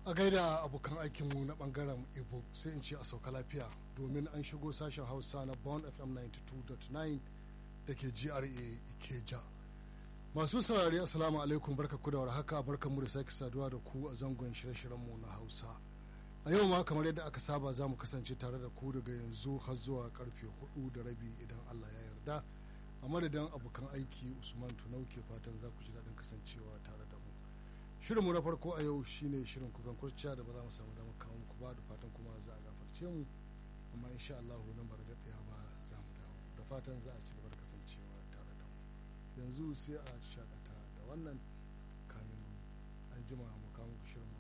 a gaida abokan aikinmu na bangaren ibo sai in ce a sauka lafiya domin an shigo sashen hausa na bond fm 92.9 da ke gra ikeja masu saurari assalamu alaikum barka ku da warhaka barka mu da sake saduwa da ku a zangon shirye-shiryenmu na hausa a yau ma kamar yadda aka saba za mu kasance tare da ku daga yanzu har zuwa karfe hudu da rabi idan allah ya yarda a madadin abokan aiki usman tunau ke fatan za ku ji daɗin kasancewa tare da mu shirinmu na farko a yau shine shirin kukan kurciya da ba za mu samu damar kawo muku ba da fatan kuma za a gafarce mu amma insha Allah nan ba da ɗaya ba za mu dawo da fatan za a ci gaba da kasancewa tare da mu yanzu sai a shakata da wannan kamin an jima mu kawo muku shirin